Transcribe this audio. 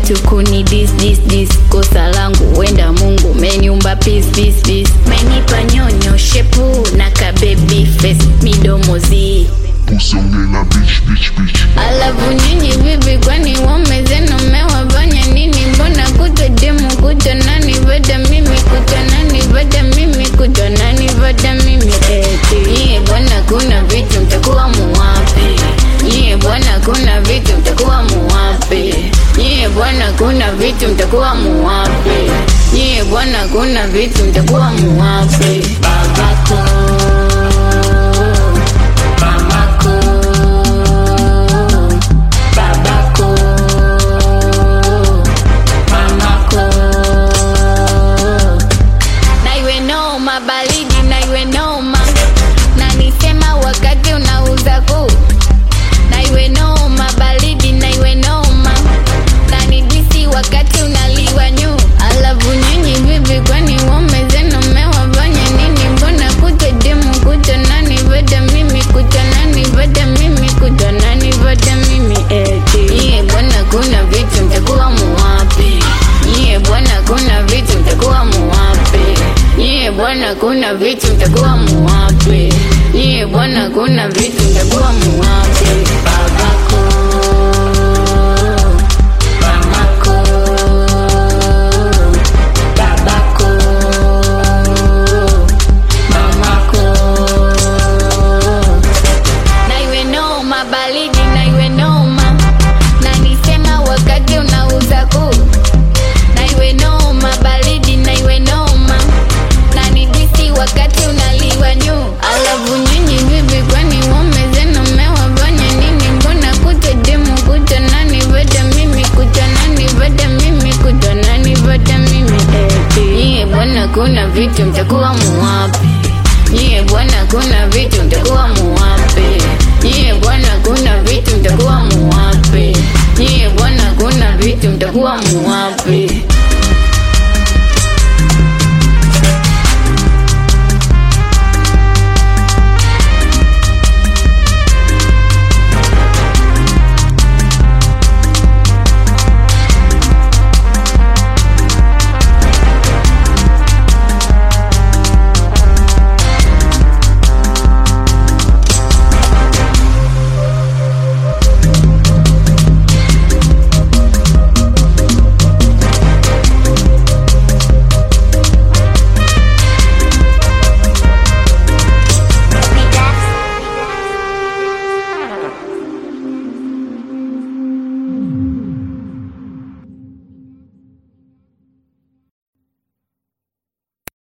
tu kuni dis dis dis kosa langu wenda mungu meniumba peace peace peace menipa nyonyo shepu na kabebi face midomo zii Usonge na bitch bitch bitch alafu nyinyi vipi kwani waume zenu mmewafanya nini mbona kutwa demu kutwa nani vada mimi kutwa nani vada mimi kutwa nani vada mimi eti nyie bwana kuna vitu mtakuwa muwapi nyie bwana kuna vitu mtakuwa muwapi nyie bwana kuna vitu mtakuwa muwapi nyie bwana kuna vitu mtakuwa muwapi babako mamako babako mamako na iwe noma baridi na iwe noma na nisema wakati unauza kuu na iwe noma baridi na iwe noma na nidisi wakati unaliwa nyu alafu nyinyi vipi kwani waume zenu mmewafanya nini mbona kuta demu kuta nani vada mimi kuta nani vada mimi kuta nani vada mimi eti nyie bwana kuna vitu mtakuwa muwapi nyie bwana kuna vitu mtakuwa muwapi nyie bwana kuna vitu mtakuwa muwapi nyie bwana kuna vitu mtakuwa muwapi babako mamako babako mamako na iwe noma baridi na iwe noma na nisema wakati unauza kuu na iwe noma baridi na iwe noma na nidisi wakati unaliwa nyu alafu nyinyi vipi kwani waume zenu mmewafanya nini mbona kuta demu kuta nani vada mimi kuta nani vada mimi kuta nani vada mimi eti nyie bwana kuna vitu mtakuwa muwapi nyie bwana kuna vitu mtakuwa muwapi nyie bwana kuna vitu mtakuwa muwapi nyie bwana kuna vitu mtakuwa muwapi